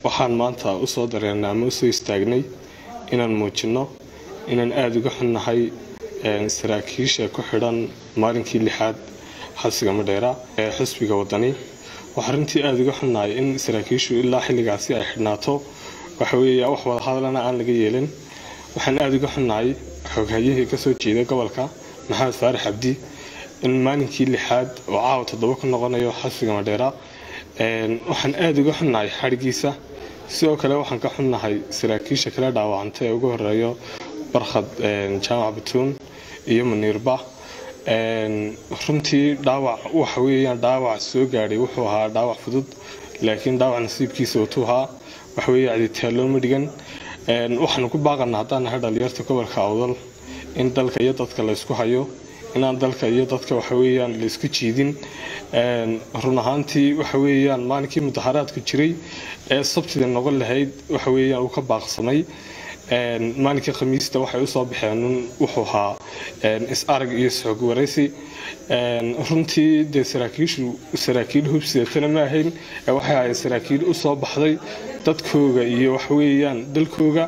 waxaan maanta usoo dareernay ama usoo istaagnay inaan muujinno inaan aada uga xunnahay saraakiisha ku xidhan maalinkii lixaad xabsiga madheera ee xisbiga wadani waxaa runtii aada uga xunnahay in saraakiishu ilaa xilligaasi ay xidhnaato waxaweeya wax wadahadalana aan laga yeelin waxaan aada uga xunnahay xooghayihii kasoo jeeda gobolka maxamed faarax cabdi in maalinkii lixaad oo caawa toddoba ku noqonayo xabsiga madheera waxaan aada uga xunnahay xadhigiisa sidoo kale waxaan ka xunnahay saraakiisha kala dhaawacanta ee ugu horeeyo barkhad jaamac batuun iyo muniirba runtii dhaawac waxa weeyaan dhaawac soo gaadhay wuxuu ahaa dhaawac fudud laakiin dhaawac nasiibkiisa watuu ahaa waxaweeye caditaallooma dhigan waxaanu ku baaqanaa haddaan nahay dhalinyarta gobolka awdal in dalka iyo dadka laysku hayo inaan dalka iyo dadka waxaweeyaan laysku jiidin run ahaantii waxaweeyaan maalinkii mudaharaadku jiray ee sabtida noqon lahayd waxaweeyaan uu ka baaqsamay maalinkii khamiista waxay usoo baxeen wuxuu ahaa is-arag iyo isxoog waraysi runtii dee saraakiishu saraakiil hubsidatana ma ahayn waxay ahayd saraakiil usoo baxday dadkooga iyo waxaweeyaan dalkooga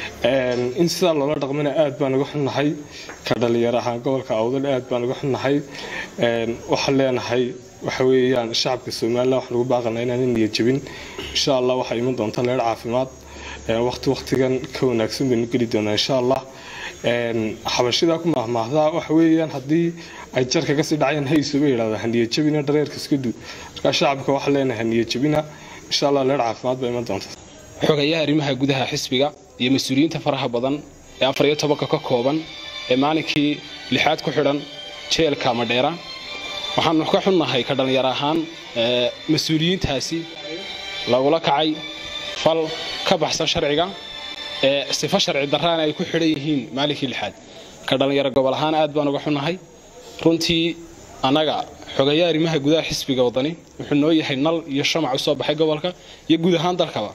in sidaa loola dhaqmana aad baan uga xunnahay ka dhalinyar ahaan gobolka awdal aad baan uga xunnahay waxaan leenahay waxaweeyaan shacabka somalilan waxaan ugu baaqanaa inaan niyad jabin insha allah waxaa iman doonta leer caafimaad waqti waqtigan ka wanaagsan baynu geli doonaa insha allah xabashidaa ku maahmaahdaa waxa weeyaan haddii ay jarka kasii dhacayaan hayso bay yidhahdaa haniya jabina dhareerka iska du markaa shacabka waxaa leenahay haniya jabina insha allah leer caafimaad baa iman doonta xogayaha arrimaha gudaha xisbiga iyo mas-uuliyiinta faraha badan ee afar iyo tobanka ka kooban ee maalinkii lixaad ku xidhan jeelka madheera waxaanu ka xunnahay ka dhallinyar ahaan mas-uuliyiintaasi lagula kacay fal ka baxsan sharciga ee sifo sharci darraana ay ku xidhan yihiin maalinkii lixaad ka dhallinyaro gobol ahaan aad baan uga xunnahay runtii annaga xogayaha arrimaha gudaha xisbiga wadani wuxuu noo yahay nal iyo shamac usoo baxay gobolka iyo guud ahaan dalkaba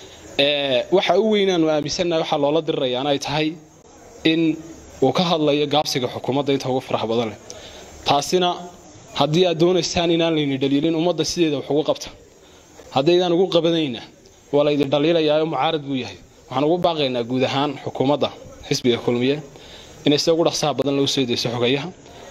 waxa u weynaanu aaminsannahay waxaa loola dirirayaana ay tahay in uu ka hadlayo gaabsiga xukuumadda inta ugu faraha badan leh taasina haddii aad doonaysaan inaan layni dhaliilin ummadda sideeda wax ugu qabta haddaydaan ugu qabanayna waa laydin dhaliilayaa mucaarad buu yahay waxaan ugu baaqaynaa guud ahaan xukuumadda xisbiga kulmiye inay sida ugu dhaqsaha badan loo soo deyso xogayaha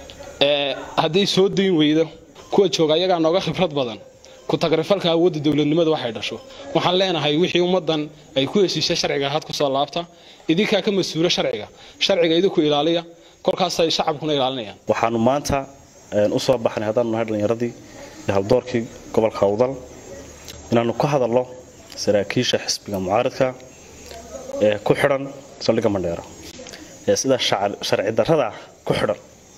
hadday soo dayn weydo kuwa jooga ayagaa nooga khibrad badan ku-tagrifalka awoodda dowladnimada waxay dhasho waxaan leenahay wixii ummaddan ay ku heshiisay sharciga had kusoo laabta idinkaa ka mas-uulo sharciga sharciga idinku ilaaliya korkaasay shacabkuna ilaalinayaan waxaanu maanta usoo baxnay haddaanu nahay dhallinyaradii iyo haldoorkii gobolka awdal inaanu ka hadalno saraakiisha xisbiga mucaaradka ee ku xidhan saldhigga mandheera ee sida sharci darrada ku xidhan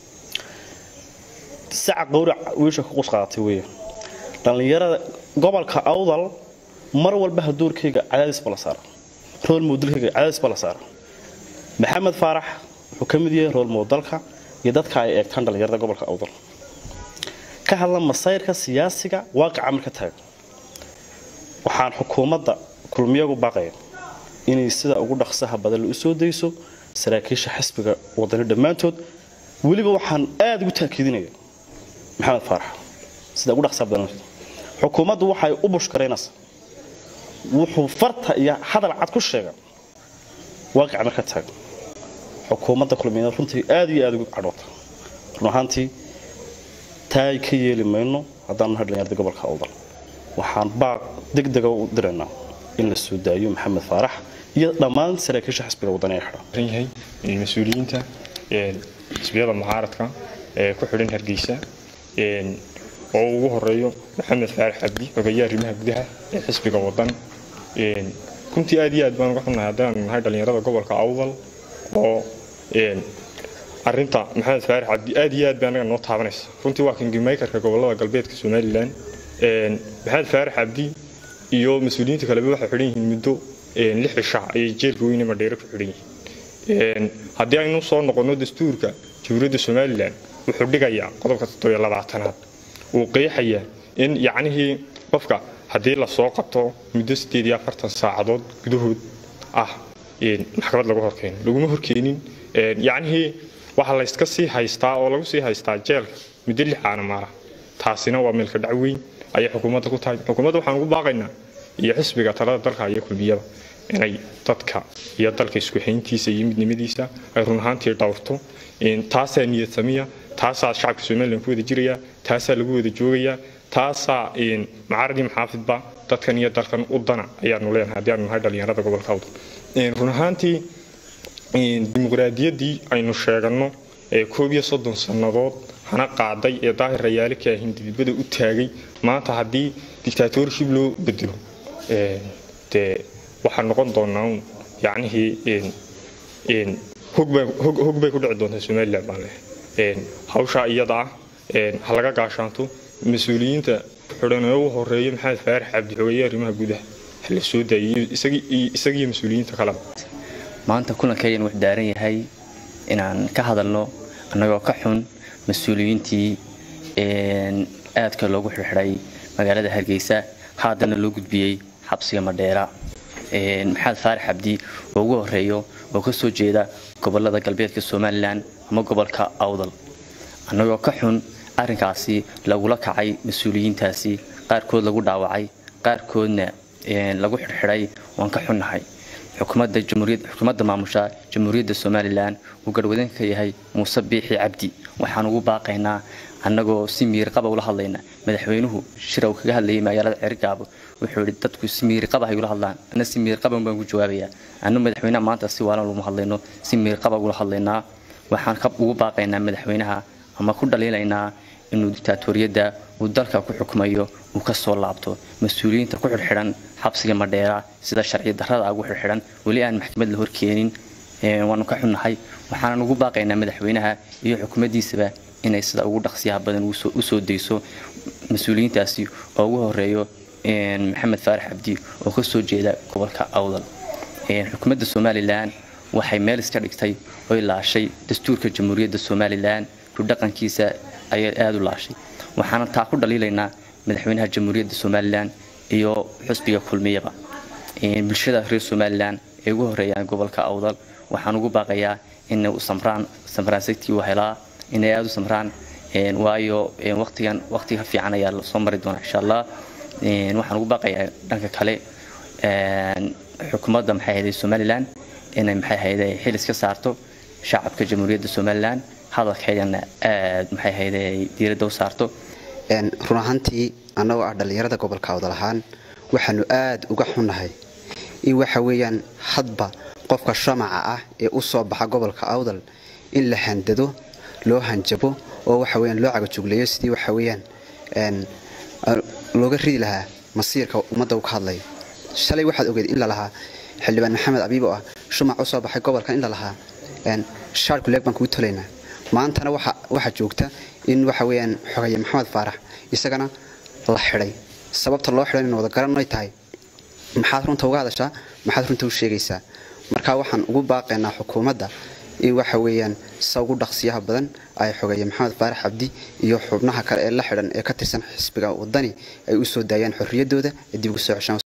saca qawrac wiisha ku qusqaaatay weeye dhallinyarada gobolka awdal mar walba haduurkayga cadaadisba la saara rool moodalkayga cadaadisba la saara maxamed faarax wuxuu ka mid yahay rool moodalka iyo dadka ay eegtaan dhallinyarada gobolka awdal ka hadla masayrka siyaasiga waaqica marka taagan waxaan xukuumadda kulmiyagu baaqaya inay sida ugu dhaqsaha badan la u soo dayso saraakiisha xisbiga wadani dhammaantood weliba waxaan aada ugu taakiidinaya maxamed faarax sida ugu dhaqsaha badan xukuumaddu waxay u bushkaraynaysaa wuxuu farta iyo hadal cad ku sheega waaqica marka taagan xukuumadda kulmiyeed runtii aad iyo aada ugu cadhoota run ahaantii taay ka yeeli mayno haddaanu nahay dhalinyarada gobolka awdal waxaan baaq degdega u diraynaa in la soo daayo maxamed faarax iyo dhammaan saraakiisha xisbiga wadani ee xidhan yahay mas-uuliyiinta xisbiyada mucaaradka ee ku xidhan hargeysa oo ugu horeeyo maxamed faarax cabdi xogayaha arrimaha gudaha ee xisbiga wadan runtii aad iyo aad baan uga xunnahay haddaan nahay dhalinyarada gobolka awdal oo arinta maxamed faarax cabdi aad iyo aad baa anaga noo taabanaysa runtii waa kangimaykarka gobolada galbeedka somalilan maxamed faarax cabdi iyo mas-uuliyiinta kaleba waxay xidhan yihiin muddo lix cisha ayay jeelka weyne madheere ku xidhan yihiin haddii aynu soo noqonno dastuurka jamhuuriyadda somalilan wuxuu dhigayaa qodobka toddobiyo labaatanaad uu qeexayaa in yacnihii qofka haddii lasoo qabto muddo sideed iyo afartan saacadood gudahood ah maxkamad lagu horkeeno laguma horkeenin yacnihii waxaa layska sii haystaa oo lagu sii haystaa jeelka muddo lix aana maara taasina waa meelka dhac weyn ayay xukuumadda ku tahay xukuumadda waxaan ugu baaqaynaa iyo xisbiga talada dalka iyo kulmiyada inay dadka iyo dalka isku xeyntiisa iyo midnimadiisa ay run ahaantii dhowrto taasaa niyad samiya taasaa shacabka somalilan ku wada jiraya taasaa lagu wada joogaya taasaa macaradii maxaafidba dadkan iyo dalkan u dana ayaanu leenahay haddii aanu nahay dhalinyarada gobolka awdal run ahaantii dimuqraadiyaddii aynu sheeganno ee koob iyo soddon sannadood hana qaaday ee daahir rayaale ka ahin dibadbada u taagay maanta haddii dictatorship loo bedelo dee waxaa noqon doonaa un yacnihii hog bay ku dhici doontaa somalilan baan leh hawshaa iyada ah ha laga gaashaanto mas-uuliyiinta xidhan ee u horeeya maxamed faarax cabdi xogeeye arrimaha gudaha la soo daayay isagiyo mas-uuliyiinta kaleba maanta kulankayan wuxuu daaran yahay inaan ka hadalno annagoo ka xun mas-uuliyiintii aadka loogu xirxiday magaalada hargeysa haddana loo gudbiyey xabsiga madheera maxamed faarax cabdi oo ugu horeeyo oo ka soo jeeda gobolada galbeedka somalilan ama gobolka awdal annagoo ka xun arrinkaasi lagula kacay mas-uuliyiintaasi qaarkood lagu dhaawacay qaarkoodna lagu xirxiday waan ka xunnahay xukuumadda maamusha jamhuuriyadda somalilan uu garhwadanka ka yahay muuse biixi cabdi waxaan ugu baaqaynaa annagoo si miirqaba ula hadlayna madaxweynuhu shira uu kaga hadlayay magaalada cergaabo wuxuu yidhi dadku si miirqaba hay ula hadlaan anna si miirqaban baan ku jawaabayaa annu madaxweynaha maanta si waalan laguma hadlayno si miirqaba ula hadlaynaa waxaan ugu baaqaynaa madaxweynaha ama ku dhaliilaynaa inuu dictaatoriyadda uu dalka ku xukumayo uu ka soo laabto mas-uuliyiinta ku xidhxidhan xabsiga madheera sida sharci darrada ugu xidhxidhan weli aan maxkamad la horkeenin waanu ka xunnahay waxaanan ugu baaqaynaa madaxweynaha iyo xukuumaddiisaba inay sida ugu dhaqsiyaha badan u soo dayso mas-uuliyiintaasi oo ugu horeeyo maxamed faarax cabdi oo ka soo jeeda gobolka awdal xukuumadda somalilan waxay meel iska dhigtay oy laashay dastuurka jamhuuriyadda somalilan dhaqankiisa ayay aada u laashay waxaana taa ku dhaliilaynaa madaxweynaha jamhuuriyadda somalilan iyo xusbiga kulmiyaba bulshada reer somalilan ee ugu horeeyaan gobolka awdal waxaan ugu baaqayaa inay samraan samraansagtii u helaa inay aada u samraan waayo waqtigan waqtiga fiican ayaa lasoo mari doonaa insha allah waxaan ugu baaqayaa dhanka kale xukuumadda maxay ahayday somalilan inay maxay ahayday xil iska saarto shacabka jamhuuriyadda somalilan hadalkeedana aad maxay ahayd diiradda u saarto run ahaantii annagoo ah dhallinyarada gobolka awdal ahaan waxaanu aad uga xunnahay in waxa weeyaan hadba qofka shamaca ah ee u soo baxa gobolka awdal in la handado loo hanjabo oo waxa weyaan loo cagajugleeyo sidii waxa weeyaan looga ridi lahaa masiirka ummadda uu ka hadlayo shalay waxaad ogeed in la lahaa xildhibaan maxamed abiib oo ah shumac u soo baxay gobolka in la lahaa shaarku leeg baan kugu tolaynaa maantana waxaa joogta in waxa weyaan xogaye maxamed faarax isagana la xidhay sababta loo xidhan in wada garanay tahay maxaad runta uga hadashaa maxaad runta u sheegaysaa marka waxaan ugu baaqaynaa xukuumadda in waxa weeyaan sa ugu dhaqsiyaha badan ay xogeeye maxamed faarax cabdi iyo xubnaha kale ee la xidhan ee ka tirsan xisbiga wadani ay u soo daayaan xorriyaddooda ee dib ugu soo ceshaan